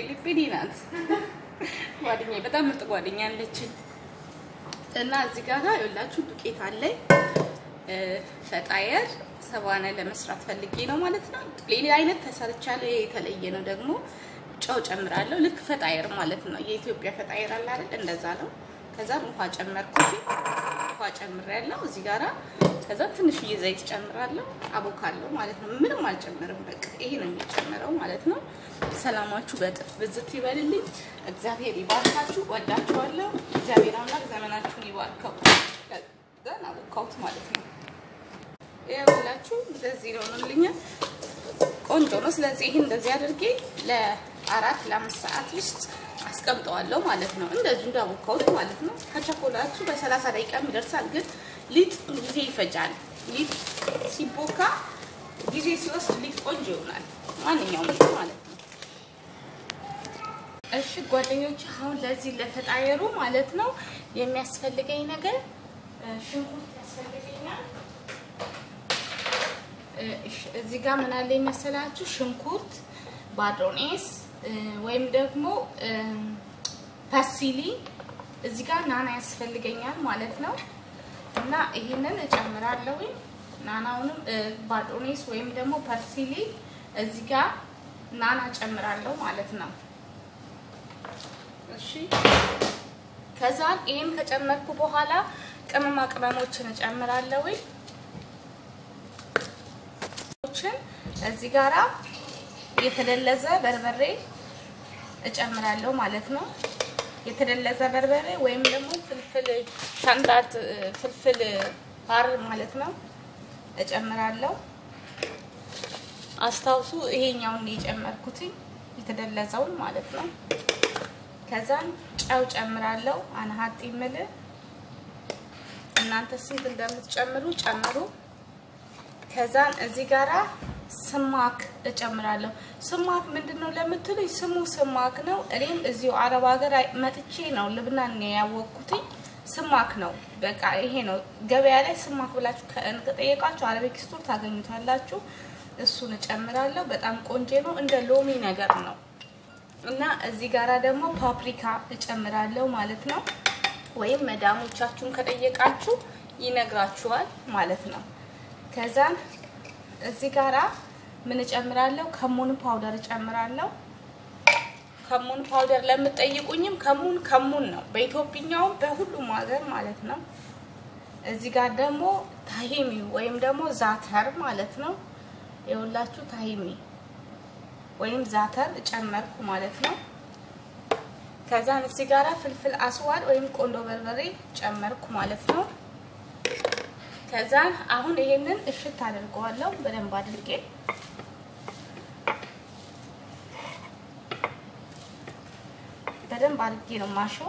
ፊሊፒኒ ናት ጓደኛዬ፣ በጣም ምርጥ ጓደኛ አለችኝ። እና እዚህ ጋር የላችሁ ዱቄት አለኝ ፈጣየር ሰባነ ለመስራት ፈልጌ ነው ማለት ነው። ሌላ አይነት ተሰርቻለሁ። የተለየ ነው ደግሞ ጨው ጨምራለሁ። ልክ ፈጣየር ማለት ነው። የኢትዮጵያ ፈጣየር አለ አይደል? እንደዛ ነው። ከዛ ውሃ ጨመርኩት። ውሃ ጨምሬያለሁ እዚህ ጋራ። ከዛ ትንሽዬ ዘይት ጨምራለሁ። አቦካለሁ ማለት ነው። ምንም አልጨምርም። በቃ ይሄ ነው የሚጨምረው ማለት ነው። ሰላማችሁ በጥፍ ብዝት ይበልልኝ። እግዚአብሔር ይባርካችሁ። ወዳችኋለሁ። እግዚአብሔር አምላክ ዘመናችሁን ይባርከው። ከዛ አቦካሁት ማለት ነው። ይኸውላችሁ እንደዚህ ነው ሆኖልኛል። ቆንጆ ነው። ስለዚህ ይሄን እንደዚህ አድርጌ ለአራት ለአምስት ሰዓት ውስጥ አስቀምጠዋለሁ ማለት ነው። እንደዚሁ እንዳቦካሁት ማለት ነው። ከቸኮላችሁ በሰላሳ ደቂቃ ይደርሳል። ግን ሊጥ ጊዜ ይፈጃል። ሊጥ ሲቦካ ጊዜ ሲወስድ ሊጥ ቆንጆ ይሆናል። ማንኛውም ሊጥ ማለት ነው። እሺ ጓደኞች፣ አሁን ለዚህ ለፈጣየሩ ማለት ነው የሚያስፈልገኝ ነገር ሽንኩርት ያስፈልገኛል። እዚህ ጋር ምን አለ መሰላችሁ? ሽንኩርት፣ ባድሮኔስ ወይም ደግሞ ፐርሲሊ እዚህ ጋር ናና ያስፈልገኛል ማለት ነው። እና ይሄንን እጨምራለሁ። ናናውንም ባድሮኔስ ወይም ደግሞ ፐርሲሊ እዚህ ጋር ናና እጨምራለሁ ማለት ነው። እሺ ከዛ ይሄን ከጨመርኩ በኋላ ቅመማ ቅመሞችን እጨምራለሁ። እዚህ ጋራ የተደለዘ በርበሬ እጨምራለሁ ማለት ነው። የተደለዘ በርበሬ ወይም ደግሞ ፍልፍል ሻንዳት ፍልፍል ሀር ማለት ነው እጨምራለሁ። አስታውሱ ይሄኛውን የጨመርኩትኝ የተደለዘውን ማለት ነው። ከዛን ጨው ጨምራለሁ። አንሀጥ ይምል እናንተ ስንት እንደምትጨምሩ ጨምሩ። ከዛን እዚህ ጋራ ስማክ እጨምራለሁ። ስማክ ምንድነው ለምትሉኝ ስሙ ስማክ ነው። እኔም እዚሁ አረብ ሀገር መጥቼ ነው ልብናን ያወቅኩትኝ። ስማክ ነው በቃ ይሄ ነው። ገበያ ላይ ስማክ ብላችሁ ከጠየቃችሁ አረቢክ ስቶር ታገኙታላችሁ። እሱን እጨምራለሁ። በጣም ቆንጆ ነው። እንደ ሎሚ ነገር ነው እና እዚህ ጋራ ደግሞ ፓፕሪካ እጨምራለሁ ማለት ነው። ወይም መዳሞቻችሁን ከጠየቃችሁ ይነግራችኋል ማለት ነው። ከዛን እዚህ ጋራ ምን እጨምራለሁ? ከሙን ፓውደር እጨምራለሁ። ከሙን ፓውደር ለምትጠይቁኝም ከሙን ከሙን ነው በኢትዮጵያውም በሁሉም ሀገር ማለት ነው። እዚህ ጋር ደግሞ ታሂሚ ወይም ደግሞ ዛተር ማለት ነው። የሁላችሁ ታሂሚ ወይም ዛተር እጨመርኩ ማለት ነው። ከዛን እዚህ ጋራ ፍልፍል አስዋድ ወይም ቆንዶ በርበሬ ጨመርኩ ማለት ነው። ከዛ አሁን ይሄንን እሽት አድርገዋለሁ በደንብ አድርጌ በደንብ አድርጌ ነው ማሸው።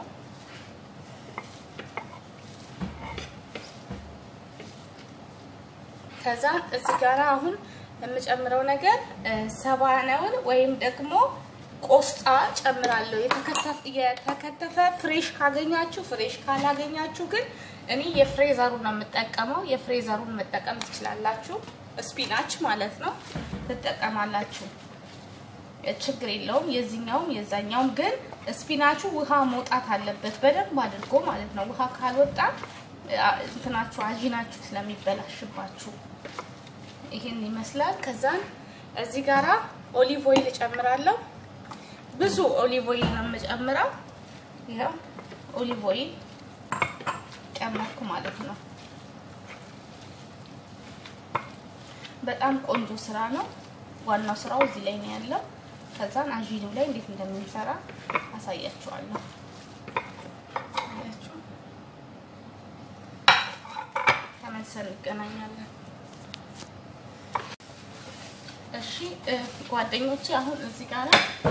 ከዛ እዚህ ጋር አሁን የምጨምረው ነገር ሰባነውን ወይም ደግሞ ቆስጣ ጨምራለሁ። የተከተፈ ፍሬሽ ካገኛችሁ ፍሬሽ፣ ካላገኛችሁ ግን እኔ የፍሬዘሩን ነው የምጠቀመው። የፍሬዘሩን መጠቀም ትችላላችሁ። ስፒናች ማለት ነው ትጠቀማላችሁ፣ ችግር የለውም። የዚህኛውም የዛኛውም ግን ስፒናቹ ውሃ መውጣት አለበት በደንብ አድርጎ ማለት ነው። ውሃ ካልወጣ እንትናችሁ አጂናችሁ ስለሚበላሽባችሁ ይሄን ይመስላል። ከዛን እዚህ ጋራ ኦሊቭ ኦይል እጨምራለሁ። ብዙ ኦሊቭ ኦይል ነው የምጨምረው። ይኸው ኦሊቭ ኦይል ጨመርኩ ማለት ነው። በጣም ቆንጆ ስራ ነው። ዋናው ስራው እዚህ ላይ ነው ያለው። ከዛን አጂኑ ላይ እንዴት እንደምንሰራ አሳያችኋለሁ። ተመልሰን እንገናኛለን። እሺ ጓደኞቼ አሁን እዚህ ጋር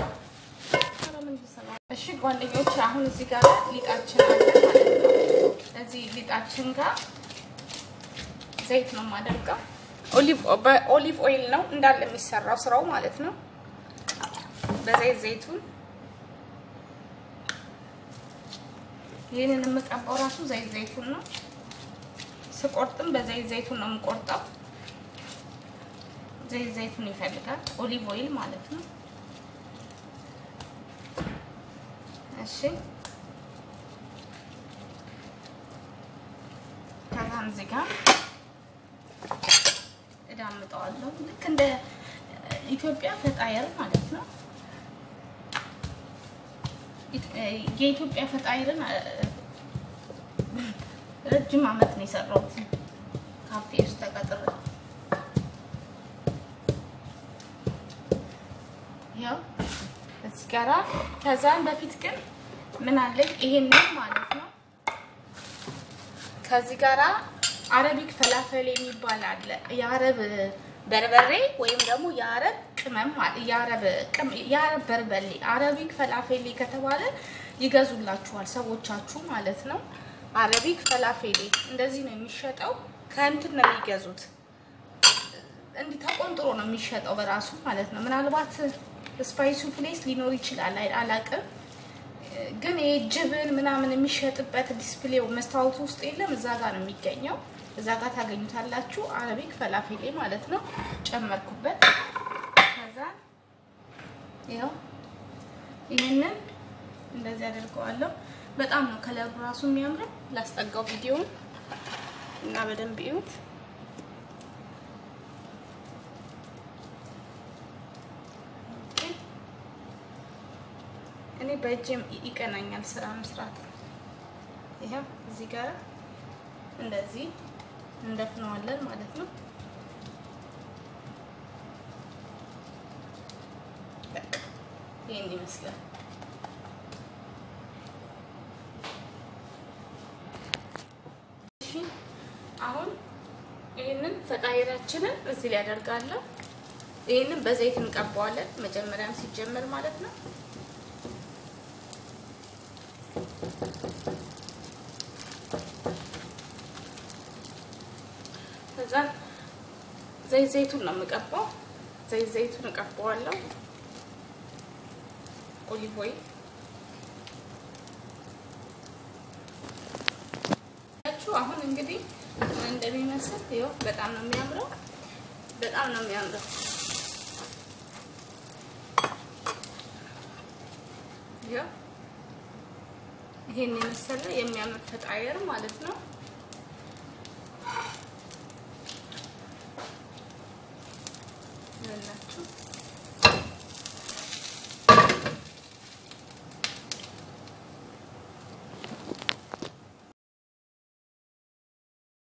እሺ ጓደኞቼ አሁን እዚህ ጋር ሊጣችን አለ ማለት ነው። እዚህ ሊጣችን ጋር ዘይት ነው የማደርገው። ኦሊቭ በኦሊቭ ኦይል ነው እንዳለ የሚሰራው ስራው ማለት ነው። በዘይት ዘይቱን ይህንን የምቀባው ራሱ ዘይት ዘይቱን ነው። ስቆርጥም በዘይት ዘይቱን ነው የምቆርጠው። ዘይት ዘይቱን ይፈልጋል። ኦሊቭ ኦይል ማለት ነው። እሺ ከዛም እዚህ ጋር እዳምጠዋለሁ ልክ እንደ ኢትዮጵያ ፈጣየር ማለት ነው። የኢትዮጵያ ፈጣይርን ረጅም ዓመት ነው የሰራሁት ካፌ ውስጥ ተቀጥሬ። ያው እዚህ ጋራ ከዛም በፊት ግን ምን አለኝ ይሄንን ማለት ነው። ከዚህ ጋራ አረቢክ ፈላፈል የሚባል አለ። የአረብ በርበሬ ወይም ደግሞ የአረብ ቅመም የአረብ በርበሌ አረቢክ ፈላፌሌ ከተባለ ይገዙላችኋል ሰዎቻችሁ ማለት ነው። አረቢክ ፈላፌሌ እንደዚህ ነው የሚሸጠው። ከእንትን ነው የሚገዙት። እንዲህ ተቆንጥሮ ነው የሚሸጠው በራሱ ማለት ነው። ምናልባት ስፓይሱ ፕሌስ ሊኖር ይችላል አላቅም። ግን ይሄ ጅብን ምናምን የሚሸጥበት ዲስፕሌው መስታወቱ ውስጥ የለም። እዛ ጋር ነው የሚገኘው። እዛ ጋር ታገኙታላችሁ። አረቢክ ፈላፌሌ ማለት ነው። ጨመርኩበት። ከዛ ይኸው ይህንን እንደዚህ አደርገዋለሁ። በጣም ነው ከለሩ ራሱ የሚያምረው። ላስጠጋው ቪዲዮውን እና በደንብ እዩት። እኔ በእጅም ይቀናኛል ስራ መስራት። ይኸው እዚህ ጋር እንደዚህ እንደፍነዋለን ማለት ነው። በቃ ይሄን ይመስላል። እሺ አሁን ይህንን ፈጣይራችንን እዚህ ላይ አደርጋለሁ። ይህንን በዘይት እንቀባዋለን መጀመሪያም ሲጀመር ማለት ነው። ከዛ ዘይት ዘይቱን ነው የምቀባው። ዘይት ዘይቱን እቀባዋለሁ። ኦሊቭ ኦይል አሁን እንግዲህ እንደሚመስል ይኸው በጣም ነው የሚያምረው። በጣም ነው የሚያምረው። ይኸው ይሄን የመሰለ የሚያምር ፈጣየር ማለት ነው።